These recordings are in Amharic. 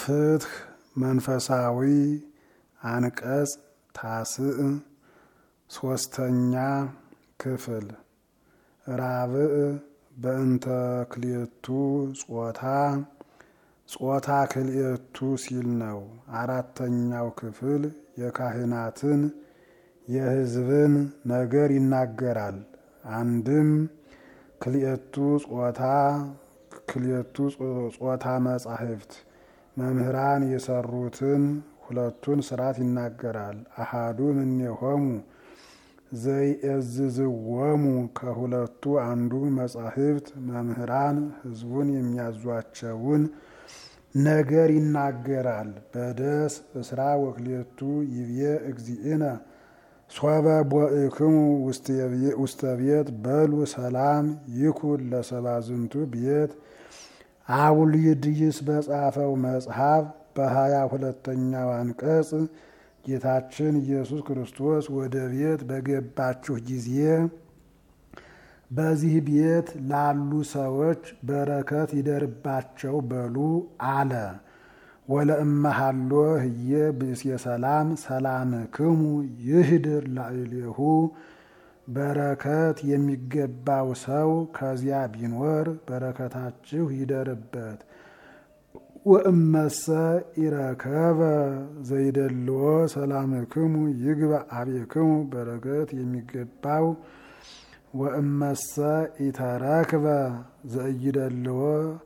ፍትህ መንፈሳዊ አንቀጽ ታስዕ ሶስተኛ ክፍል ራብዕ በእንተ ክልኤቱ ጾታ ጾታ ክልኤቱ ሲል ነው። አራተኛው ክፍል የካህናትን የሕዝብን ነገር ይናገራል። አንድም ክልኤቱ ጾታ ክልኤቱ ጾታ መጻሕፍት መምህራን የሰሩትን ሁለቱን ስርዓት ይናገራል። አሃዱ እምኔሆሙ ዘይእዝዝዎሙ ከሁለቱ አንዱ መጻሕፍት መምህራን ሕዝቡን የሚያዟቸውን ነገር ይናገራል። በደስ እስራ ወክልኤቱ ይብዬ እግዚእነ ሶበ ቦእክሙ ውስተ ቤት በሉ ሰላም ይኩን ለሰባዝንቱ ቤት አውልድይስ በጻፈው መጽሐፍ በሀያ ሁለተኛው አንቀጽ ጌታችን ኢየሱስ ክርስቶስ ወደ ቤት በገባችሁ ጊዜ በዚህ ቤት ላሉ ሰዎች በረከት ይደርባቸው በሉ አለ። ወለእመሃሎ ህየ ብእሴ ሰላም ሰላምክሙ ይህድር ላዕሌሁ በረከት የሚገባው ሰው ከዚያ ቢኖር በረከታችሁ ይደርበት። ወእመሰ ኢረከበ ዘይደልዎ ሰላምክሙ ይግባ አቤክሙ በረከት የሚገባው ወእመሰ ኢተረክበ ዘይደልዎ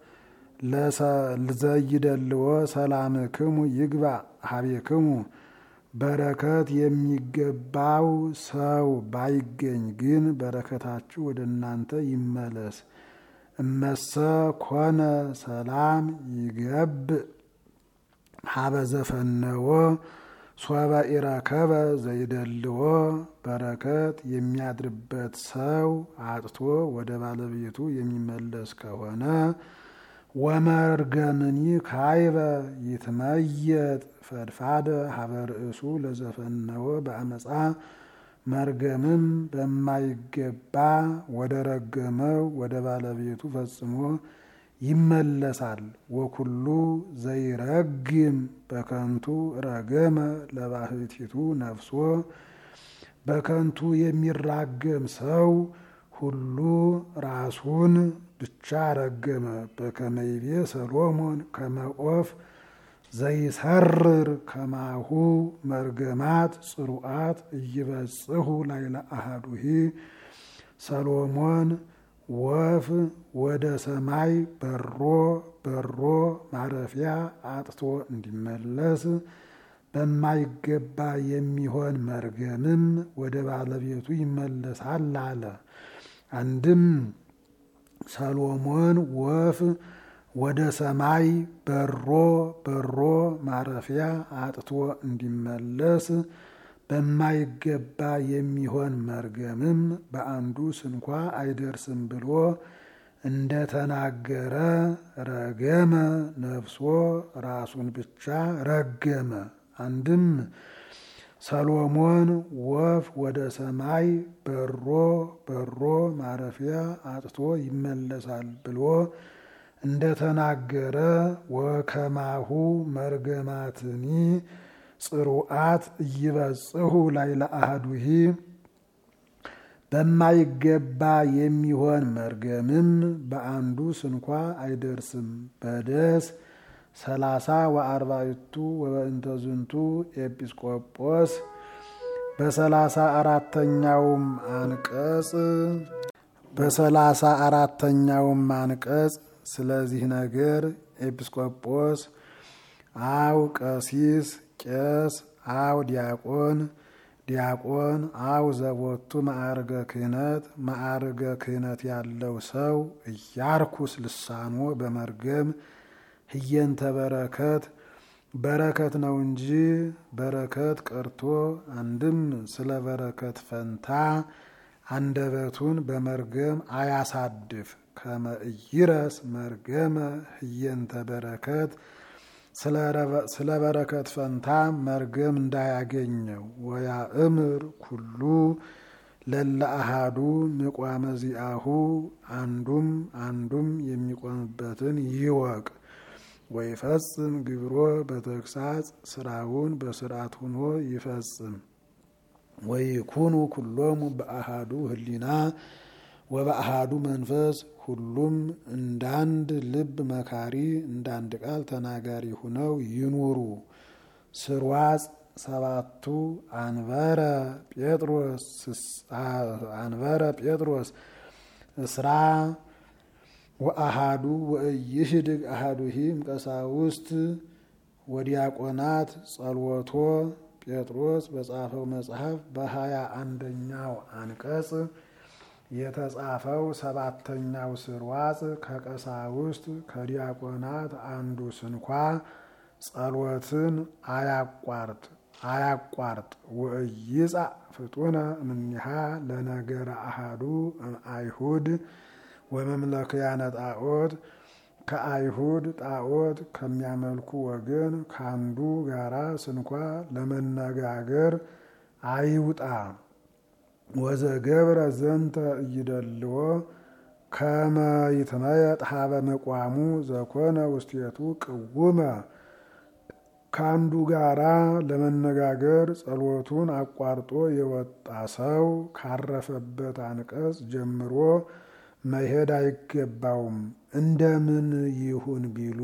ዘይደልዎ ሰላምክሙ ይግባ ሀቤክሙ በረከት የሚገባው ሰው ባይገኝ ግን በረከታችሁ ወደ እናንተ ይመለስ። እመሰ ኮነ ሰላም ይገብእ ሀበ ዘፈነዎ ሶበ ኢረከበ ዘይደልዎ በረከት የሚያድርበት ሰው አጥቶ ወደ ባለቤቱ የሚመለስ ከሆነ ወመርገምኒ ካይበ ይትመየጥ ፈድፋደ ሀበ ርእሱ ለዘፈነዎ በአመፃ መርገምም በማይገባ ወደ ረገመው ወደ ባለቤቱ ፈጽሞ ይመለሳል። ወኩሉ ዘይረግም በከንቱ ረገመ ለባህቲቱ ነፍሶ በከንቱ የሚራገም ሰው ሁሉ ራሱን ብቻ ረገመ። በከመይቤ ሰሎሞን ከመኦፍ ዘይሰርር ከማሁ መርገማት ጽሩዓት እይበጽሑ ላይለ አሃዱሂ ሰሎሞን ወፍ ወደ ሰማይ በሮ በሮ ማረፊያ አጥቶ እንዲመለስ በማይገባ የሚሆን መርገምም ወደ ባለቤቱ ይመለሳል አለ። አንድም ሰሎሞን ወፍ ወደ ሰማይ በሮ በሮ ማረፊያ አጥቶ እንዲመለስ በማይገባ የሚሆን መርገምም በአንዱ ስንኳ አይደርስም ብሎ እንደተናገረ ረገመ ነፍሶ ራሱን ብቻ ረገመ። አንድም ሰሎሞን ወፍ ወደ ሰማይ በሮ በሮ ማረፊያ አጥቶ ይመለሳል ብሎ እንደተናገረ ወከማሁ መርገማትኒ ጽሩዓት እይበጽሑ ላይለ አሐዱሂ በማይገባ የሚሆን መርገምም በአንዱ ስንኳ አይደርስም። በደስ ሰላሳ ወአርባዕቱ ወበእንተ ዝንቱ ኤጲስቆጶስ በሰላሳ አራተኛውም አንቀጽ በሰላሳ አራተኛውም አንቀጽ ስለዚህ ነገር ኤጲስቆጶስ አው ቀሲስ ቄስ አው ዲያቆን ዲያቆን አው ዘቦቱ ማዕርገ ክህነት ማዕርገ ክህነት ያለው ሰው እያርኩስ ልሳኖ በመርገም ህየንተ በረከት በረከት ነው እንጂ በረከት ቀርቶ አንድም ስለ በረከት ፈንታ አንደበቱን በመርገም አያሳድፍ። ከመ ኢይረስ መርገመ ህየንተ በረከት ስለ በረከት ፈንታ መርገም እንዳያገኘው ወያእምር ኩሉ ለለ አሃዱ ምቋመ ዚአሁ አንዱም አንዱም የሚቆምበትን ይወቅ። ወይፈጽም ግብሮ በተግሳጽ ስራውን በስርዓት ሆኖ ይፈጽም። ወይኩኑ ኩሎሙ በአሃዱ ህሊና ወበአሃዱ መንፈስ ሁሉም እንዳንድ ልብ መካሪ እንዳንድ ቃል ተናጋሪ ሁነው ይኑሩ። ስርዋጽ ሰባቱ አንበረ ጴጥሮስ አንበረ ጴጥሮስ እስራ ወአሃዱ ወእይህድግ አሃዱሂም ቀሳውስት ወዲያቆናት ጸልወቶ ጴጥሮስ በጻፈው መጽሐፍ በሀያ አንደኛው አንቀጽ የተጻፈው ሰባተኛው ስርዋጽ ከቀሳውስት ከዲያቆናት አንዱ ስንኳ ጸሎትን አያቋርጥ አያቋርጥ ወእይጻእ ፍጡነ እምኔሃ ለነገረ አሃዱ አይሁድ ወመምለክያነ ጣዖት ከአይሁድ ጣዖት ከሚያመልኩ ወገን ከአንዱ ጋራ ስንኳ ለመነጋገር አይውጣ። ወዘገብረ ዘንተ እይደልዎ ከመ ይትመየጥ ሀበ መቋሙ ዘኮነ ውስቴቱ ቅውመ ከአንዱ ጋራ ለመነጋገር ጸሎቱን አቋርጦ የወጣ ሰው ካረፈበት አንቀጽ ጀምሮ መሄድ አይገባውም። እንደምን ይሁን ቢሉ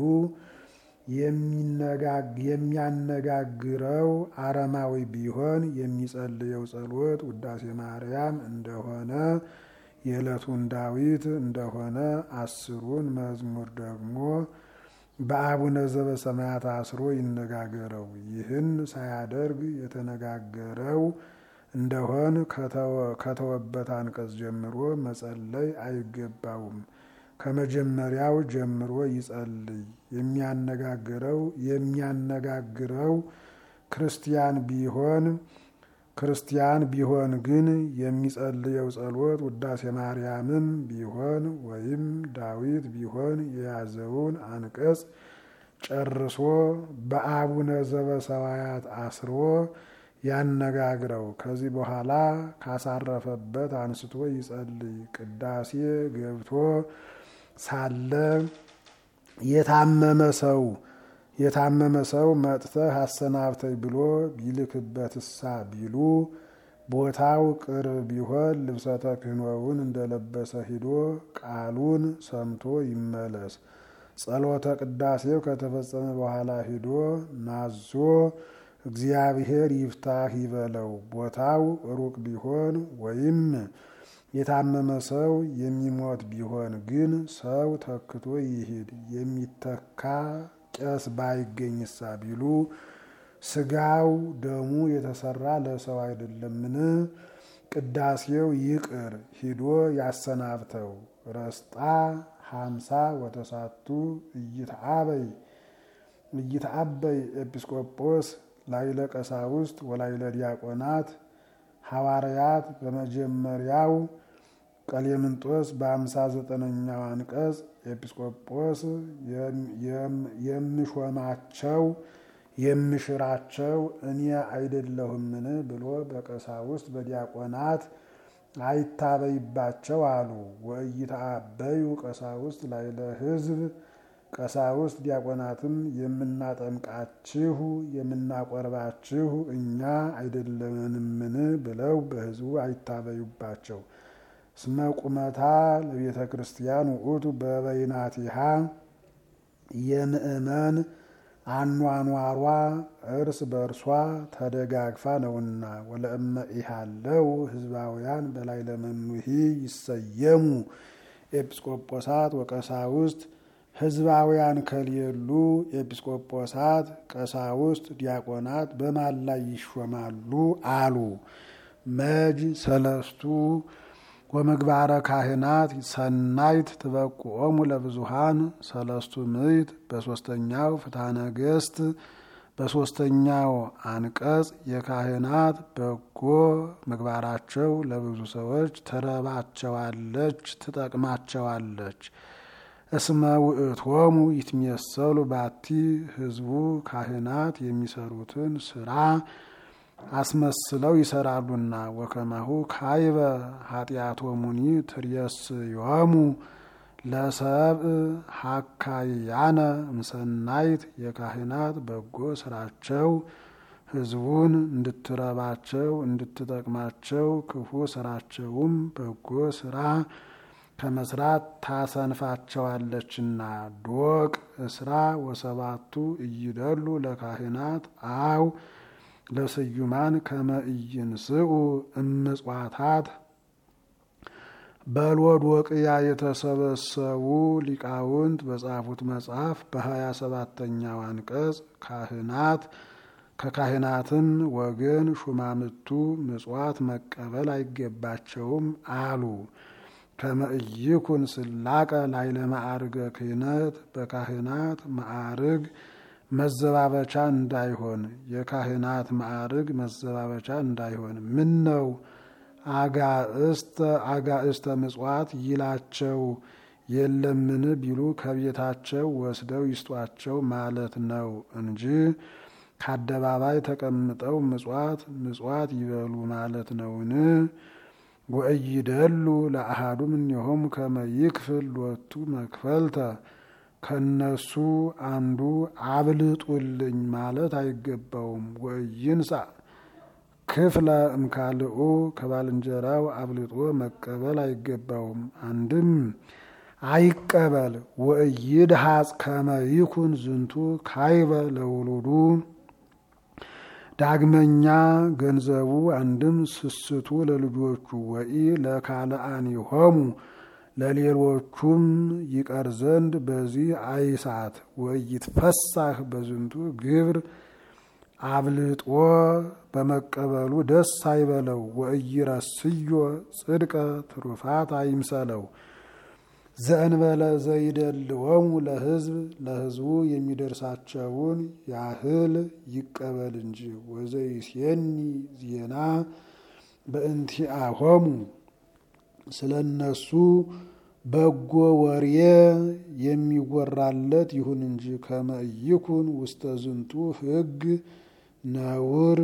የሚያነጋግረው አረማዊ ቢሆን የሚጸልየው ጸሎት ውዳሴ ማርያም እንደሆነ የዕለቱን ዳዊት እንደሆነ አስሩን መዝሙር ደግሞ በአቡነ ዘበሰማያት አስሮ ይነጋገረው። ይህን ሳያደርግ የተነጋገረው እንደሆን ከተወበት አንቀጽ ጀምሮ መጸለይ አይገባውም። ከመጀመሪያው ጀምሮ ይጸልይ። የሚያነጋግረው የሚያነጋግረው ክርስቲያን ቢሆን ክርስቲያን ቢሆን ግን የሚጸልየው ጸሎት ውዳሴ ማርያምም ቢሆን ወይም ዳዊት ቢሆን የያዘውን አንቀጽ ጨርሶ በአቡነ ዘበሰማያት አስሮ ያነጋግረው። ከዚህ በኋላ ካሳረፈበት አንስቶ ይጸልይ። ቅዳሴ ገብቶ ሳለ የታመመ ሰው የታመመ ሰው መጥተህ አሰናብተኝ ብሎ ቢልክበትሳ ቢሉ ቦታው ቅርብ ቢሆን ልብሰ ተክህኖውን እንደለበሰ ሂዶ ቃሉን ሰምቶ ይመለስ። ጸሎተ ቅዳሴው ከተፈጸመ በኋላ ሂዶ ናዞ እግዚአብሔር ይፍታህ ይበለው። ቦታው ሩቅ ቢሆን ወይም የታመመ ሰው የሚሞት ቢሆን ግን ሰው ተክቶ ይሂድ። የሚተካ ቄስ ባይገኝሳ ቢሉ ስጋው ደሙ የተሰራ ለሰው አይደለምን? ቅዳሴው ይቅር ሂዶ ያሰናብተው። ረስጣ ሀምሳ ወተሳቱ እይትአበይ እይትአበይ ኤጲስቆጶስ ላይለ ቀሳውስት ወላይለ ዲያቆናት ሐዋርያት በመጀመሪያው ቀሌምንጦስ በአምሳ ዘጠነኛው አንቀጽ ኤጲስቆጶስ የምሾማቸው የምሽራቸው እኔ አይደለሁምን ብሎ በቀሳውስት በዲያቆናት አይታበይባቸው አሉ። ወእይትአበዩ ቀሳውስት ላይለ ሕዝብ ቀሳውስት ዲያቆናትም የምናጠምቃችሁ የምናቆርባችሁ እኛ አይደለንምን ብለው በሕዝቡ አይታበዩባቸው። እስመ ቁመታ ለቤተ ክርስቲያን ውእቱ በበይናቲሃ የምእመን አኗኗሯ እርስ በእርሷ ተደጋግፋ ነውና። ወለእመ ኢሃለው ህዝባውያን በላይ ለመኑሂ ይሰየሙ ኤጲስቆጶሳት ወቀሳውስት ህዝባውያን ከሌሉ ኤጲስቆጶሳት፣ ቀሳውስት፣ ዲያቆናት በማን ላይ ይሾማሉ አሉ። መጅ ሰለስቱ ወምግባረ ካህናት ሰናይት ትበቁኦሙ ለብዙሃን ሰለስቱ ምዕት በሶስተኛው ፍትሐ ነገሥት በሶስተኛው አንቀጽ የካህናት በጎ ምግባራቸው ለብዙ ሰዎች ትረባቸዋለች፣ ትጠቅማቸዋለች። እስመ ውእቶሙ ይትሜሰሉ ባቲ ህዝቡ ካህናት የሚሰሩትን ስራ አስመስለው ይሰራሉና። ወከማሁ ካይበ ኃጢአቶሙኒ ትርየስዮሙ ለሰብእ ሀካያነ እምሰናይት የካህናት በጎ ስራቸው ሕዝቡን እንድትረባቸው እንድትጠቅማቸው ክፉ ስራቸውም በጎ ስራ ከመስራት ታሰንፋቸዋለችና። ዶቅ እስራ ወሰባቱ እይደሉ ለካህናት አው ለስዩማን ከመ ኢይንስኡ እምጽዋታት በሎዶቅያ የተሰበሰቡ ሊቃውንት በጻፉት መጽሐፍ በሀያ ሰባተኛው አንቀጽ ካህናት ከካህናትም ወገን ሹማምቱ ምጽዋት መቀበል አይገባቸውም አሉ። ከመእይኩን ስላቀ ላይለ ማዕርገ ክህነት በካህናት ማዕርግ መዘባበቻ እንዳይሆን የካህናት ማዕርግ መዘባበቻ እንዳይሆን ምን ነው አጋእስተ አጋእስተ ምጽዋት ይላቸው የለምን ቢሉ ከቤታቸው ወስደው ይስጧቸው ማለት ነው እንጂ ከአደባባይ ተቀምጠው ምጽዋት ምጽዋት ይበሉ ማለት ነውን? ወእይደሉ ለአሃዱ እምኔሆሙ ከመ ይክፍል ሎቱ መክፈልተ ከነሱ አንዱ አብልጡልኝ ማለት አይገባውም። ወእይንሳ ክፍለ እምካልኡ ከባልንጀራው አብልጦ መቀበል አይገባውም። አንድም አይቀበል። ወእይድሃጽ ከመ ይኩን ዝንቱ ካይበ ለውሉዱ ዳግመኛ ገንዘቡ አንድም ስስቱ ለልጆቹ ወኢ ለካልአኒሆሙ ለሌሎቹም ይቀር ዘንድ በዚህ አይሳት። ወይትፈሳህ በዝንቱ ግብር አብልጦ በመቀበሉ ደስ አይበለው። ወእይረስዮ ጽድቀ ትሩፋት አይምሰለው። ዘእንበለ ዘይደልወሙ ለሕዝብ ለሕዝቡ የሚደርሳቸውን ያህል ይቀበል እንጂ። ወዘይሴኒ ዜና በእንቲአሆሙ ስለ እነሱ በጎ ወሬ የሚወራለት ይሁን እንጂ። ከመ ኢይኩን ውስተ ዝንቱ ሕግ ነውር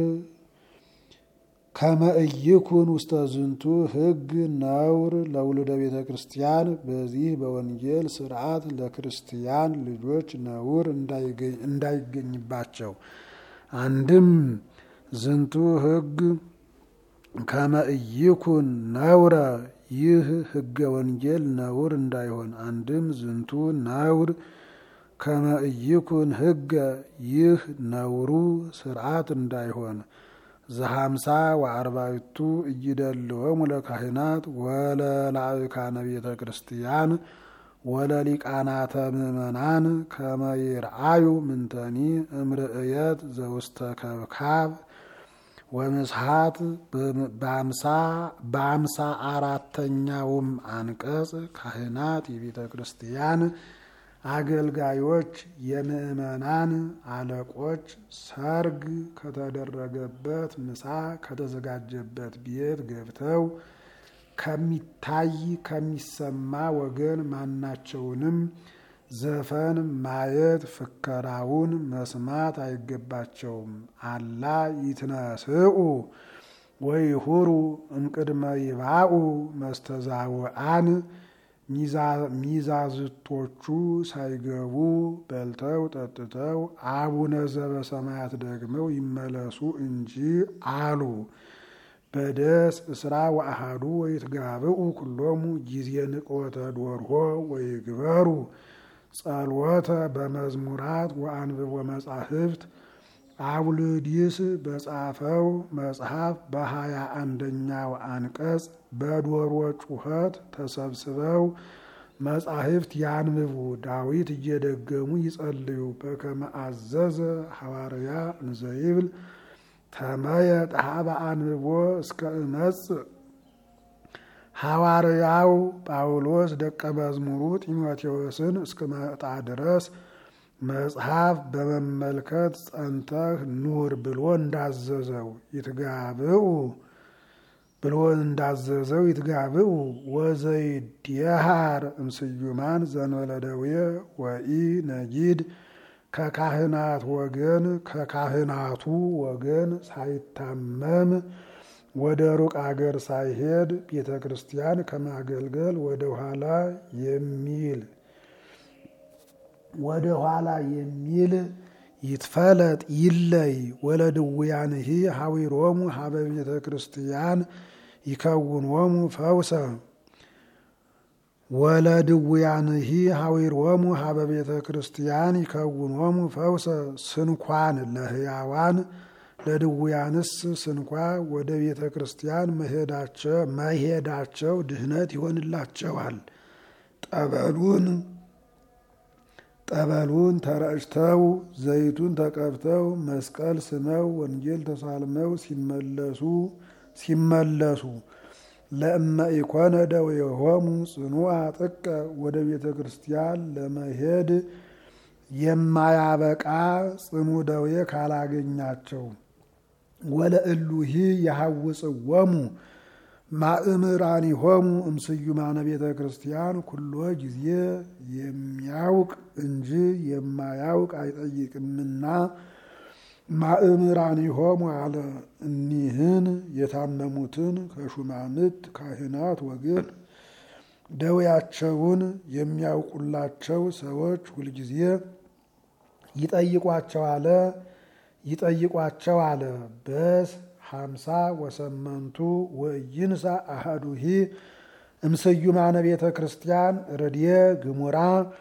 ከመ ኢይኩን ውስተ ዝንቱ ሕግ ነውር ለውሉደ ቤተ ክርስቲያን በዚህ በወንጌል ስርዓት ለክርስቲያን ልጆች ነውር እንዳይገኝባቸው። አንድም ዝንቱ ሕግ ከመ ኢይኩን ነውረ ይህ ሕገ ወንጌል ነውር እንዳይሆን። አንድም ዝንቱ ነውር ከመ ኢይኩን ሕገ ይህ ነውሩ ስርዓት እንዳይሆን። ዘሀምሳ ወአርባዕቱ እይደልወሙ ለካህናት ወለላዕካነ ቤተ ክርስቲያን ወለሊቃናተ ምእመናን ከመ ይርአዩ ምንተኒ እምርእየት ዘውስተ ከብካብ ወምስሐት በአምሳ አራተኛውም አንቀጽ ካህናት የቤተ ክርስቲያን አገልጋዮች የምእመናን አለቆች ሰርግ ከተደረገበት ምሳ ከተዘጋጀበት ቤት ገብተው ከሚታይ ከሚሰማ ወገን ማናቸውንም ዘፈን ማየት ፍከራውን መስማት አይገባቸውም። አላ ይትነስኡ ወይሁሩ እምቅድመ ይባኡ መስተዛውአን ሚዛዝቶቹ ሳይገቡ በልተው ጠጥተው አቡነ ዘበሰማያት ደግመው ይመለሱ እንጂ አሉ። በደስ እስራ ወአሃዱ ወይትጋብኡ ኩሎሙ ጊዜ ንቆተ ዶርሆ ወይግበሩ ጸልወተ በመዝሙራት ወአንብቦ መጻሕፍት አቡልዲስ በጻፈው መጽሐፍ በሀያ አንደኛው አንቀጽ በዶሮ ጩኸት ተሰብስበው መጻሕፍት ያንብቡ፣ ዳዊት እየደገሙ ይጸልዩ። በከመ አዘዘ ሐዋርያ እንዘይብል ተመየ ጣሃበ አንብቦ እስከ እመጽእ ሐዋርያው ጳውሎስ ደቀ መዝሙሩ ጢሞቴዎስን እስክመጣ ድረስ መጽሐፍ በመመልከት ጸንተህ ኑር ብሎ እንዳዘዘው ይትጋብኡ ብሎ እንዳዘዘው ይትጋብኡ ወዘይድየሃር እምስዩማን ዘንበለ ደዌ ወኢ ነጊድ ከካህናት ወገን ከካህናቱ ወገን ሳይታመም ወደ ሩቅ አገር ሳይሄድ ቤተ ክርስቲያን ከማገልገል ወደ ኋላ የሚል ወደ ኋላ የሚል ይትፈለጥ ይለይ ወለድውያንሂ ሀዊሮሙ ሀበ ቤተ ክርስቲያን ይከውንዎሙ ፈውሰ ወለድውያንሂ ሀዊሮሙ ሀበ ቤተ ክርስቲያን ይከውንዎሙ ፈውሰ ስንኳን ለህያዋን ለድውያንስ ስንኳ ወደ ቤተ ክርስቲያን መሄዳቸው ድህነት ይሆንላቸዋል። ጠበሉን ጠበሉን ተረጭተው ዘይቱን ተቀብተው መስቀል ስመው ወንጌል ተሳልመው ሲመለሱ ሲመለሱ ለእመ ኢኮነ ደዌሆሙ ጽኑዓ ጥቀ ወደ ቤተ ክርስቲያን ለመሄድ የማያበቃ ጽኑ ደዌ ካላገኛቸው ወለእሉሂ የሐውፅዎሙ ማእምራኒሆሙ እምስዩማነ ቤተ ክርስቲያን ኩሎ ጊዜ የሚያውቅ እንጂ የማያውቅ አይጠይቅምና ማእምራኒሆሙ አለ። እኒህን የታመሙትን ከሹማምት ካህናት ወገን ደዌያቸውን የሚያውቁላቸው ሰዎች ሁልጊዜ ይጠይቋቸው አለ ይጠይቋቸው አለ። በስ ሀምሳ ወሰመንቱ ወይንሳ አሐዱሂ እምስዩማነ ቤተ ክርስቲያን ረድየ ግሙራ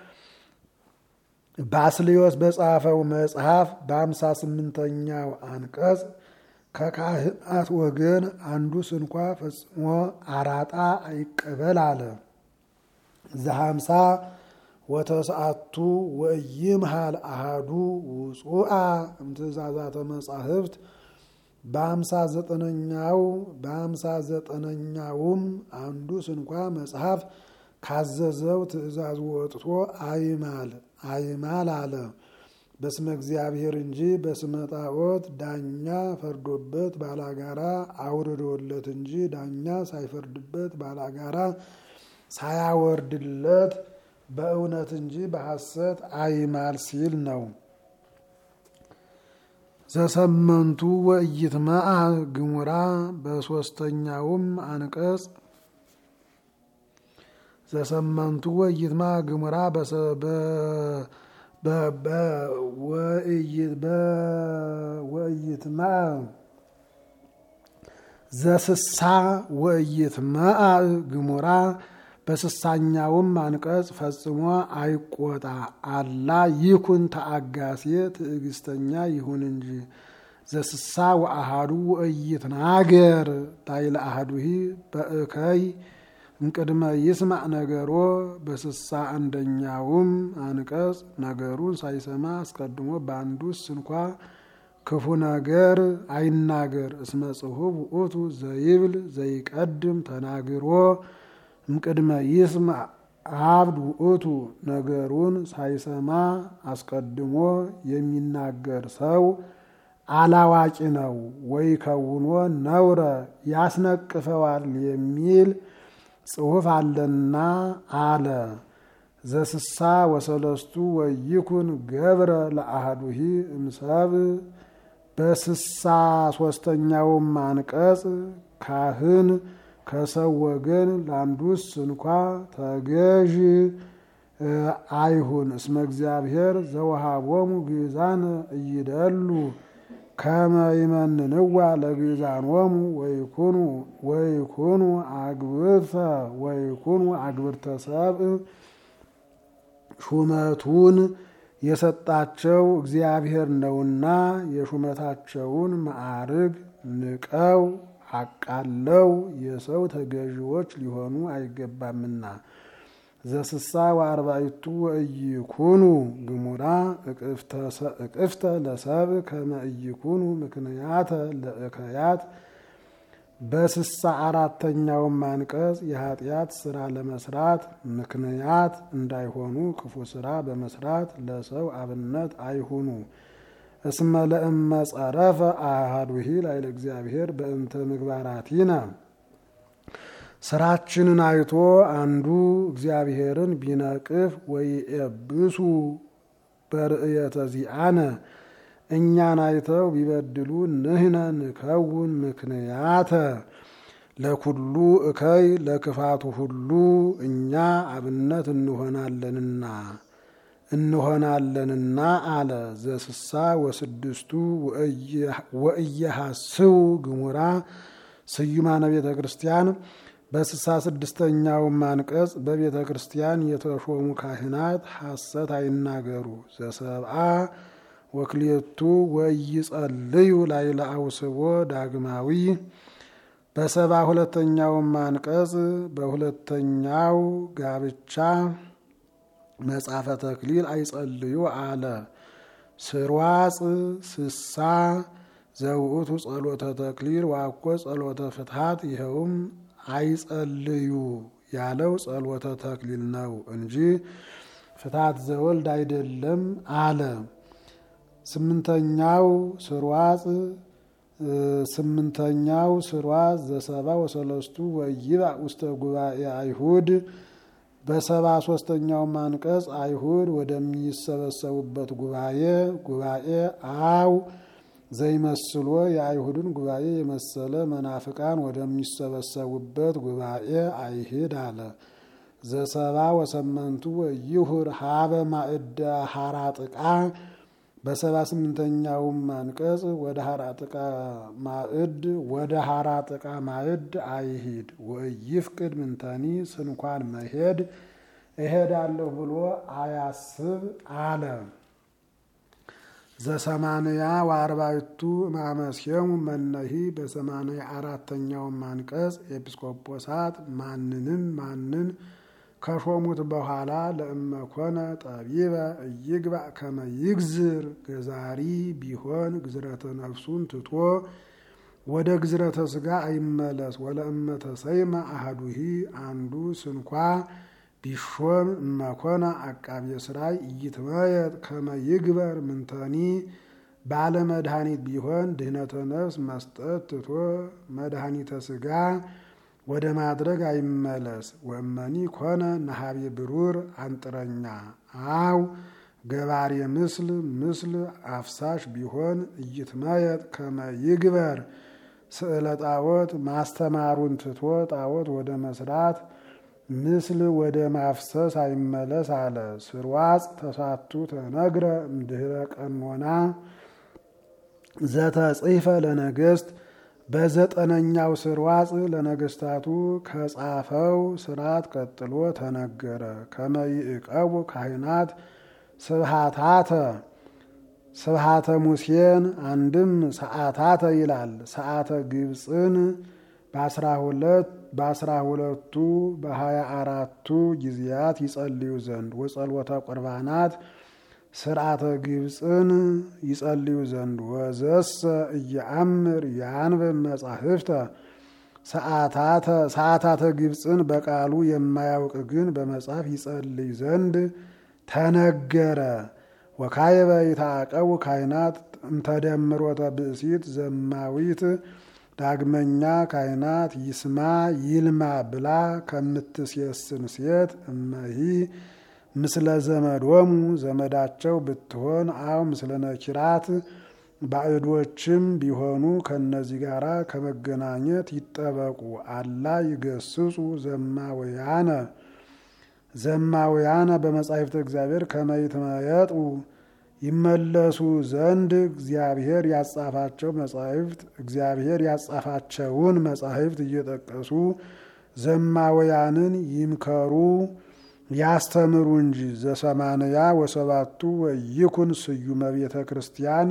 ባስልዮስ በጻፈው መጽሐፍ በአምሳ ስምንተኛው አንቀጽ ከካህናት ወገን አንዱ ስንኳ ፈጽሞ አራጣ አይቀበል አለ። ዘሀምሳ ወተስዓቱ ወይምሃል አሃዱ ውጹአ እምትእዛዛተ መጻሕፍት በአምሳ ዘጠነኛው በአምሳ ዘጠነኛውም አንዱ ስንኳ መጽሐፍ ካዘዘው ትእዛዝ ወጥቶ አይማል አይማል አለ። በስመ እግዚአብሔር እንጂ በስመ ጣዖት ዳኛ ፈርዶበት ባላጋራ አውርዶለት እንጂ ዳኛ ሳይፈርድበት ባላጋራ ሳያወርድለት በእውነት እንጂ በሐሰት አይማል ሲል ነው። ዘሰመንቱ ወኢይትመዓ ግሙራ በሶስተኛውም አንቀጽ ዘሰመንቱ ወኢይትመዓ ግሙራ ወኢይትመዓ ዘስሳ ወኢይትመዓ ግሙራ በስሳኛውም አንቀጽ ፈጽሞ አይቆጣ አላ ይኩን ተአጋሴ ትዕግስተኛ ይሁን እንጂ ዘስሳ ወአሃዱ ወኢይትናገር ላይለ አሃዱሂ በእከይ እምቅድመ ይስማዕ ነገሮ በስሳ አንደኛውም አንቀጽ ነገሩን ሳይሰማ አስቀድሞ በአንዱስ እንኳ ክፉ ነገር አይናገር። እስመ ጽሑፍ ውእቱ ዘይብል ዘይቀድም ተናግሮ እምቅድመ ይስማዕ አብድ ውእቱ ነገሩን ሳይሰማ አስቀድሞ የሚናገር ሰው አላዋቂ ነው ወይ ከውኖ ነውረ ያስነቅፈዋል የሚል ጽሑፍ አለና አለ። ዘስሳ ወሰለስቱ ወይኩን ገብረ ለአህዱሂ እምሰብ በስሳ ሶስተኛውም አንቀጽ ካህን ከሰው ወገን ለአንዱስ እንኳ ተገዥ አይሁን። እስመ እግዚአብሔር ዘወሃቦሙ ግዛን እይደሉ ከመ ይመንንዋ ለግዛኖሙ ወይኩኑ ወይኩኑ አግብርተ ወይኩኑ አግብርተ ሰብእ ሹመቱን የሰጣቸው እግዚአብሔር ነውና የሹመታቸውን ማዕርግ ንቀው አቃለው የሰው ተገዥዎች ሊሆኑ አይገባምና። ዘስሳ ወአርባዕቱ ወኢይኩኑ ግሙራ እቅፍተ ለሰብ ከመ ኢይኩኑ ምክንያተ ለእከያት በስሳ አራተኛውም አንቀጽ የኃጢአት ስራ ለመስራት ምክንያት እንዳይሆኑ ክፉ ስራ በመስራት ለሰው አብነት አይሁኑ። እስመ ለእመ ጸረፈ አሐዱሂ ላዕለ እግዚአብሔር በእንተ ምግባራቲነ ስራችንን አይቶ አንዱ እግዚአብሔርን ቢነቅፍ ወይኤብሱ በርእየተ ዚአነ እኛን አይተው ቢበድሉ ንህነ ንከውን ምክንያተ ለኩሉ እከይ ለክፋቱ ሁሉ እኛ አብነት እንሆናለንና እንሆናለንና አለ። ዘስሳ ወስድስቱ ወእየሐስው ግሙራ ስዩማነ ቤተ ክርስቲያን በስሳ ስድስተኛውም አንቀጽ በቤተ ክርስቲያን የተሾሙ ካህናት ሐሰት አይናገሩ። ዘሰብአ ወክልኤቱ ወይጸልዩ ላዕለ አውስቦ ዳግማዊ በሰባ ሁለተኛውም አንቀጽ በሁለተኛው ጋብቻ መጽሐፈ ተክሊል አይጸልዩ አለ። ስርዋጽ ስሳ ዘውእቱ ጸሎተ ተክሊል ዋኮ ጸሎተ ፍትሐት ይኸውም አይጸልዩ ያለው ጸሎተ ተክሊል ነው እንጂ ፍትሐት ዘወልድ አይደለም አለ። ስምንተኛው ስርዋጽ ስምንተኛው ስርዋጽ ዘሰባ ወሰለስቱ ወይብእ ውስተ ጉባኤ አይሁድ በሰባ ሶስተኛውም አንቀጽ አይሁድ ወደሚሰበሰቡበት ጉባኤ ጉባኤ አው ዘይመስሎ የአይሁድን ጉባኤ የመሰለ መናፍቃን ወደሚሰበሰቡበት ጉባኤ አይሂድ አለ። ዘሰባ ወሰመንቱ ወይሁር ሀበ ማዕደ ሀራጥቃ በሰባ ስምንተኛውም አንቀጽ ወደ ሀራጥቃ ማዕድ ወደ ሀራጥቃ ማዕድ አይሂድ ወይፍቅድ ምንተኒ ስንኳን መሄድ እሄዳለሁ ብሎ አያስብ አለ። ዘሰማንያ ወአርባዕቱ ማመስየሙ መነሂ በሰማንያ አራተኛውም አንቀጽ ኤጲስቆጶሳት ማንንም ማንን ከሾሙት በኋላ ለእመኮነ ጠቢበ እይግባእ ከመ ይግዝር ገዛሪ ቢሆን ግዝረተ ነፍሱን ትቶ ወደ ግዝረተ ስጋ አይመለስ። ወለእመተ ሰይመ አህዱሂ አንዱ ስንኳ ቢሾም እመኮነ አቃቤ ሥራይ ኢይትመየጥ ከመ ይግበር ምንተኒ ባለ መድኃኒት ቢሆን ድህነተ ነፍስ መስጠት ትቶ መድኃኒተ ስጋ ወደ ማድረግ አይመለስ። ወመኒ ኮነ ነሃቤ ብሩር አንጥረኛ አው ገባሬ ምስል ምስል አፍሳሽ ቢሆን ኢይትመየጥ ከመ ይግበር ስዕለ ጣዖት ማስተማሩን ትቶ ጣዖት ወደ መስራት ምስል ወደ ማፍሰስ አይመለስ አለ። ስርዋጽ ተሳቱ ተነግረ እምድህረ ቀኖና ዘተጽሕፈ ለነገስት በዘጠነኛው ስርዋጽ ለነገስታቱ ከጻፈው ስርዓት ቀጥሎ ተነገረ። ከመይዕቀቡ ካህናት ስብሃታተ ስብሃተ ሙሴን አንድም ሰዓታተ ይላል። ሰዓተ ግብፅን በአስራ ሁለት በአስራ ሁለቱ በሀያ አራቱ ጊዜያት ይጸልዩ ዘንድ ወጸልወተ ቁርባናት ስርዓተ ግብፅን ይጸልዩ ዘንድ ወዘሰ እየአምር ያንብብ መጻሕፍተ ሰዓታተ ግብፅን በቃሉ የማያውቅ ግን በመጽሐፍ ይጸልይ ዘንድ ተነገረ። ወካየበ ይታቀቡ ካህናት እምተደምሮተ ብእሲት ዘማዊት ዳግመኛ ካህናት ይስማ ይልማ ብላ ከምትሴስን ሴት እመሂ ምስለ ዘመዶሙ ዘመዳቸው ብትሆን አው ምስለ ነኪራት ባዕዶችም ቢሆኑ ከነዚህ ጋር ከመገናኘት ይጠበቁ። አላ ይገስጹ ዘማውያነ ዘማውያነ በመጻሕፍተ እግዚአብሔር ከመይትመየጡ ይመለሱ ዘንድ እግዚአብሔር ያጻፋቸው መጻሕፍት እግዚአብሔር ያጻፋቸውን መጻሕፍት እየጠቀሱ ዘማውያንን ይምከሩ ያስተምሩ እንጂ። ዘሰማንያ ወሰባቱ ወይኩን ስዩመ ቤተ ክርስቲያን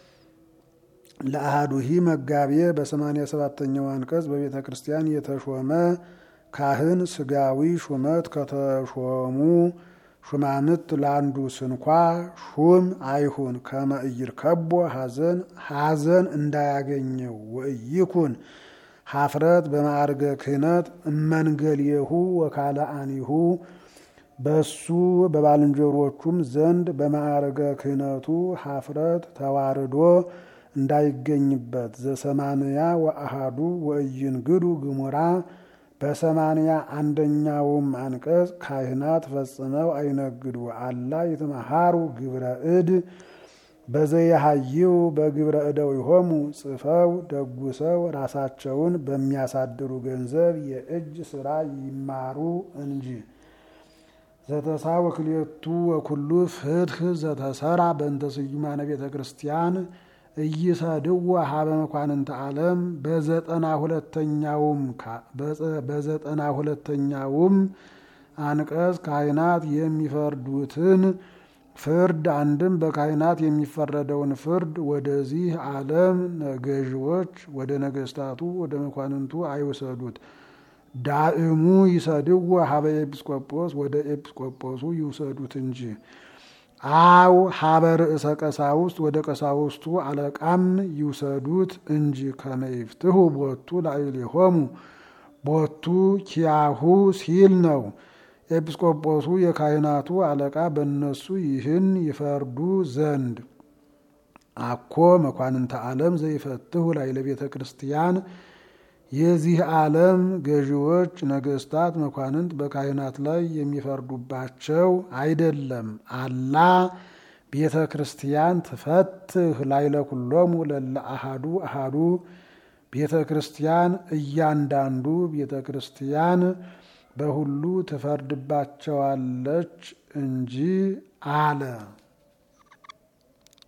ለአሃዱሂ መጋቤ በሰማንያ ሰባተኛው አንቀጽ በቤተ ክርስቲያን የተሾመ ካህን ስጋዊ ሹመት ከተሾሙ ሹማምት ለአንዱ ስንኳ ሹም አይሁን። ከመ ኢይርከቦ ሐዘን ሐዘን እንዳያገኘው ወኢይኩን ሀፍረት በማዕርገ ክህነት እመንገልየሁ ወካልአኒሁ በሱ በባልንጀሮቹም ዘንድ በማዕርገ ክህነቱ ሀፍረት ተዋርዶ እንዳይገኝበት። ዘሰማንያ ወአሃዱ ወኢይንግዱ ግሙራ በሰማንያ አንደኛውም አንቀጽ ካህናት ፈጽመው አይነግዱ። አላ ይትመሃሩ ግብረ እድ በዘየሃይው በግብረ እደዊሆሙ ጽፈው ደጉሰው ራሳቸውን በሚያሳድሩ ገንዘብ የእጅ ስራ ይማሩ እንጂ። ዘተሳው ክልኤቱ ወኩሉ ፍትህ ዘተሰራ በእንተ ስዩማነ ቤተ ክርስቲያን እይሰድዎ ሀበ መኳንንተ ዓለም በዘጠና ሁለተኛውም በዘጠና ሁለተኛውም አንቀጽ ካህናት የሚፈርዱትን ፍርድ አንድም በካህናት የሚፈረደውን ፍርድ ወደዚህ ዓለም ገዥዎች ወደ ነገስታቱ ወደ መኳንንቱ አይውሰዱት። ዳእሙ ይሰድዎ ሀበ ኤጲስቆጶስ ወደ ኤጲስቆጶሱ ይውሰዱት እንጂ። አው ሀበ ርእሰ ቀሳውስት ወደ ቀሳውስቱ አለቃም ይውሰዱት እንጂ። ከመይፍትሁ ቦቱ ላዕሌሆሙ ቦቱ ኪያሁ ሲል ነው። ኤጲስቆጶሱ የካህናቱ አለቃ በእነሱ ይህን ይፈርዱ ዘንድ አኮ መኳንንተ ዓለም ዘይፈትሁ ላዕለ ቤተ ክርስቲያን የዚህ ዓለም ገዢዎች ነገስታት መኳንንት በካህናት ላይ የሚፈርዱባቸው አይደለም። አላ ቤተ ክርስቲያን ትፈትህ ላዕለ ኩሎሙ ለለ አሃዱ አሃዱ ቤተ ክርስቲያን እያንዳንዱ ቤተ ክርስቲያን በሁሉ ትፈርድባቸዋለች እንጂ አለ።